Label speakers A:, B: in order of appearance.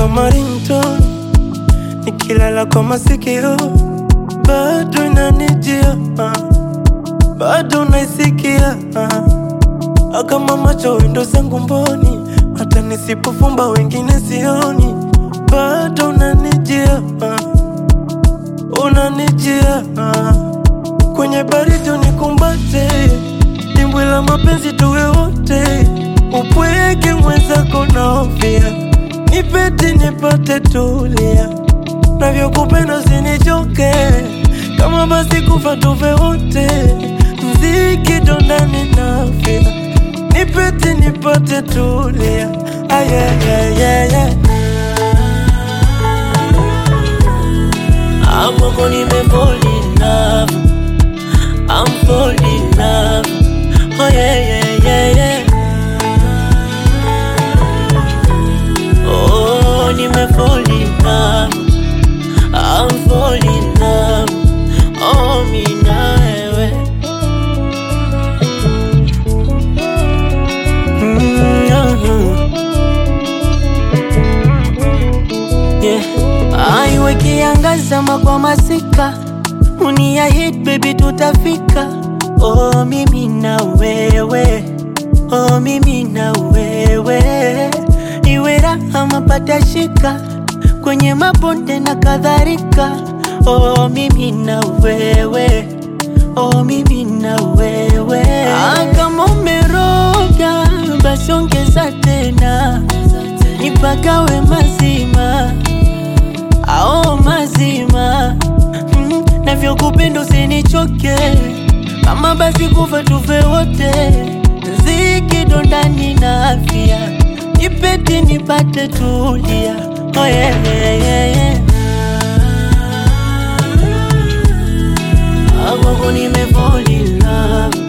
A: kama ringtone, nikilala kwa masikio bado inanijia, ah, bado naisikia ah. kama macho wendo zangu mboni, hata nisipofumba wengine sioni, bado unanijia ah, unanijia ah. kwenye baridi unikumbate, dimbwi la mapenzi tuwe wote, upweke mwenzako naofia, nipete nipate tulia, navyokupenda usinichoke, kama basi kufa tufe wote, mziki dondani nafia, nipete nipate tulia, ah, yeah, yeah, yeah, yeah.
B: Amoko nime fall in love I'm fall in love Oh yeah yeah yeah yeah Oh nime fall in love I'm fall in love Oh mi na wewe
A: Mm, yeah.
B: yeah. Aiwe kiangaza kwa masika unia hit baby tutafika oh mimi na wewe oh mimi na wewe iwe raha mapata shika kwenye mabonde na kadhalika oh mimi na wewe oh mimi na wewe ah, kama umeroga basi ongeza tena nipagawe mazima ao mazima mm, navyokupenda usinichoke kama basi kufa tufe wote zikidondani na afya nipete nipate tulia oh, yeah, yeah, yeah, yeah. Amoko nime fall in love